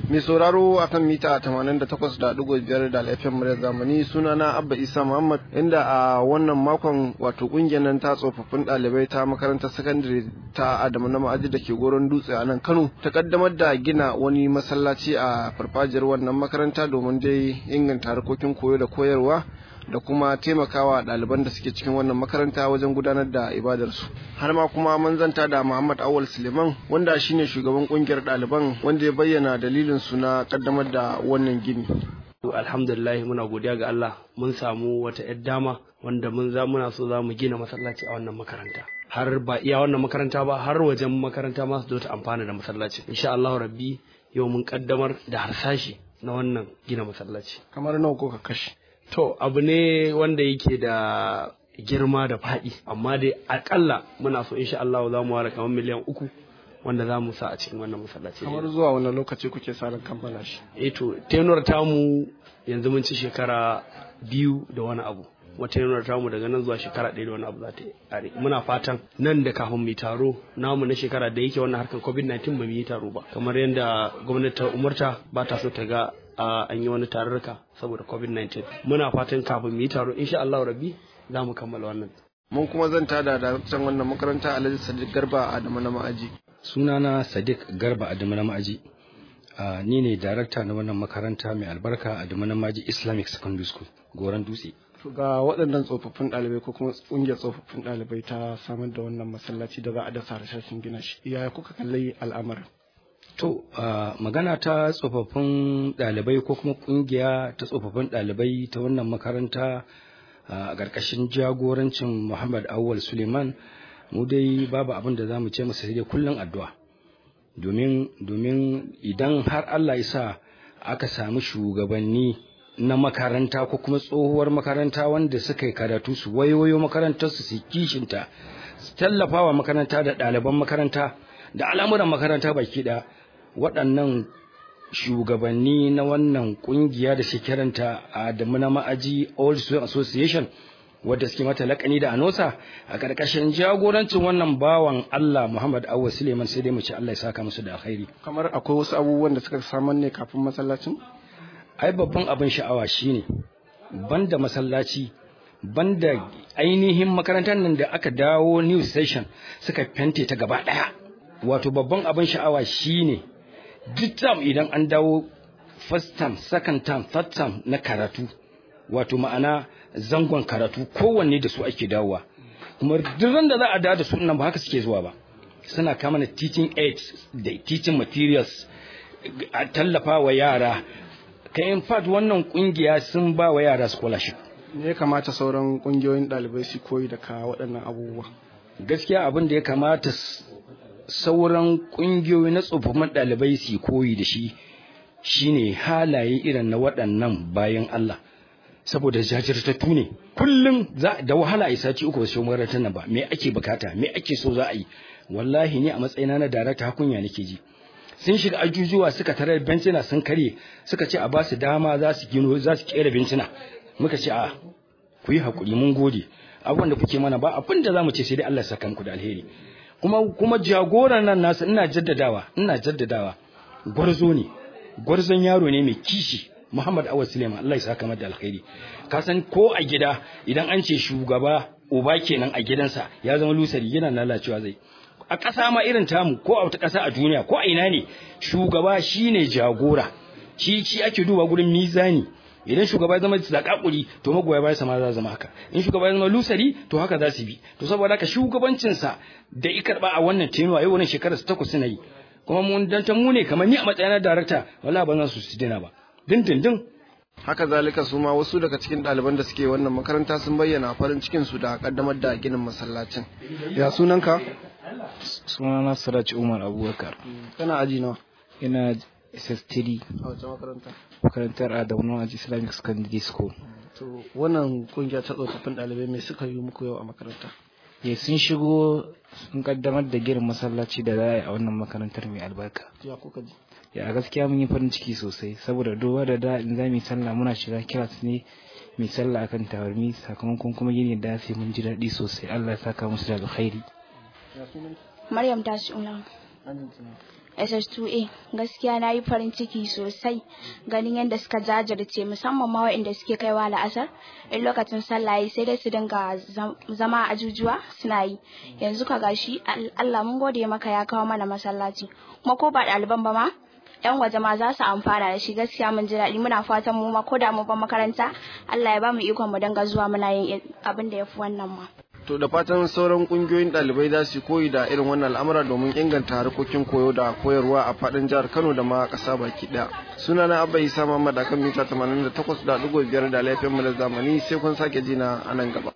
mai sauraro akan mita 88.5 da laifin murya zamani sunana abba isa muhammad inda a wannan makon wato kungiyar nan ta tsofaffin ɗalibai ta makarantar sakandare ta adamu na ma'aji da ke goron dutse a nan kano ta kaddamar da gina wani masallaci a farfajiyar wannan makaranta domin dai inganta harkokin koyo da koyarwa da kuma taimakawa ɗaliban da suke cikin wannan makaranta wajen gudanar da ibadarsu har ma kuma mun zanta da Muhammad Awal Suleiman wanda shine shugaban kungiyar ɗaliban wanda ya bayyana dalilin su na kaddamar da wannan gini alhamdulillah muna godiya ga Allah mun samu wata yar dama wanda mun za muna so za mu gina masallaci a wannan makaranta har ba iya wannan makaranta ba har wajen makaranta ma su zo ta amfana da masallaci insha Allah rabbi yau mun kaddamar da harsashi na wannan gina masallaci kamar nawa ko ka kashe To abu ne wanda yake da girma da faɗi amma dai akalla muna so insha Allah za mu ware kamar miliyan uku wanda za mu sa a cikin wannan masallaci. kamar zuwa wani lokaci kuke sa ran kammala shi Eh to tenuwar tamu yanzu mun ci shekara biyu da wani abu. Wata tenuwar tamu daga nan zuwa shekara ɗaya da wani abu za ta yi Muna fatan nan da kafin mu taro namu na shekara da yake wannan harkar COVID-19 ba mu yi taro ba. Kamar yadda gwamnati ta umarta ba ta so ta ga an yi wani tarurruka saboda covid-19 muna fatan kafin mu yi taro insha Allah rabbi za mu kammala wannan mun kuma zan tada daraktan wannan makaranta Alhaji Sadiq Garba Adamu na Ma'aji sunana Sadiq Garba Adamu na Ma'aji ni ne darakta na wannan makaranta mai albarka Adamu na Ma'aji Islamic Secondary School Goran Dutse ga waɗannan tsofaffin ɗalibai ko kuma ƙungiyar tsofaffin ɗalibai ta samar da wannan masallaci da za a dasa harsashin gina shi yaya kuka kalli al'amarin To, uh, magana ta tsofaffin ɗalibai ko kuma ƙungiya ta tsofaffin ɗalibai ta wannan makaranta a uh, ƙarƙashin jagorancin Muhammad Awal Suleiman mu dai babu abin da za mu ce masa dai kullum addu'a. Domin, domin idan har Allah ya sa aka samu shugabanni na makaranta ko kuma tsohuwar makaranta wanda suka yi karatu su wayoyo makarantarsu su kishinta su tallafa wa makaranta da ɗaliban makaranta da al'amuran makaranta baki ɗaya waɗannan shugabanni na wannan ƙungiya da shi kiranta a da na ma'aji Old Student Association wadda suke mata lakani da anosa a ƙarƙashin jagorancin wannan bawan Allah Muhammad Awwa Suleiman sai dai mu ce Allah ya saka musu da alkhairi kamar akwai wasu abubuwan da suka samar ne kafin masallacin ai babban abin sha'awa shine banda masallaci banda ainihin makarantar nan da aka dawo new station suka fente ta gaba ɗaya wato babban abin sha'awa shine duk term idan an dawo first term second term third term na karatu wato ma'ana zangon karatu kowanne da su ake dawowa kuma duk da za a dawo da su nan ba haka suke zuwa ba suna kama na teaching aids da teaching materials a tallafa wa yara ka in fact wannan kungiya sun ba wa yara scholarship me ya kamata sauran kungiyoyin ɗalibai su koyi daga waɗannan abubuwa gaskiya abin da ya kamata sauran ƙungiyoyi na tsofaffin ɗalibai su koyi da shi shine halaye irin na waɗannan bayan Allah saboda jajirtattu ne kullum za da wahala a sati uku wasu makarantar nan ba me ake bukata me ake so za a yi wallahi ni a matsayina na darakta hakunya nake ji sun shiga ajujuwa suka tarar bencina sun karye suka ce a ba su dama za su gino za su kera bencina muka ce a ku yi hakuri mun gode abubuwan da kuke mana ba abin da za mu ce sai dai Allah ya saka muku da alheri kuma kuma jagoran nan nasu ina jaddadawa ina jaddadawa gwarzo ne gwarzon yaro ne mai kishi Muhammad Awad Suleiman Allah ya saka mata alkhairi ka san ko a gida idan an ce shugaba uba kenan a gidansa ya zama lusari yana lalacewa zai a ƙasa ma irin tamu ko a wata ƙasa a duniya ko a ina ne shugaba shine jagora shi shi ake duba gurin mizani idan shugaba ya zama zakakuri to magoya bayan ma za zama haka in shugaba ya zama lusari to haka za su bi to saboda haka shugabancin sa da i karba a wannan tenuwa yau wannan shekarar takwas suna yi kuma mun dan ta mu ne kamar ni a matsayin na darakta wallahi ba za su su dina ba dindindin haka zalika su ma wasu daga cikin ɗaliban da suke wannan makaranta sun bayyana farin cikin su da kaddamar da ginin masallacin ya sunanka sunana Siraj Umar Abubakar kana aji nawa ina SS3 a wace makaranta makarantar Adamu Aji Islamic Secondary School to wannan kungiya ta tsofaffin ɗalibai me suka yi muku yau a makaranta ya sun shigo sun kaddamar da girin masallaci da za a yi a wannan makarantar mai albarka ya kuka ji ya gaskiya mun yi farin ciki sosai saboda duba da da in za mu yi sallah muna shiga kiras ne mai sallah akan tawarmi sakamakon kuma gini da sai mun ji daɗi sosai Allah ya saka musu da alkhairi Maryam ta shi ulan SS2A gaskiya na yi farin ciki sosai ganin yadda suka jajirce musamman ma waɗanda suke kaiwa la'asar in lokacin sallah sai dai su dinga zama a ajujuwa suna yi yanzu ka gashi Allah mun gode maka ya kawo mana masallaci kuma ko ba ɗaliban ba ma yan waje ma za su amfana da shi gaskiya mun ji daɗi muna fatan mu ma ko da mu ban makaranta Allah ya ba mu ikon mu dinga zuwa muna yin abin da ya fi wannan ma. To da fatan sauran kungiyoyin ɗalibai za su koyi da irin wannan al'amura domin inganta harkokin koyo da koyarwa a faɗin jihar Kano da ma ƙasa baki ɗaya. Sunana Abba Isa Muhammad akan mita 88.5 da laifin mu da zamani sai kun sake jina a nan gaba.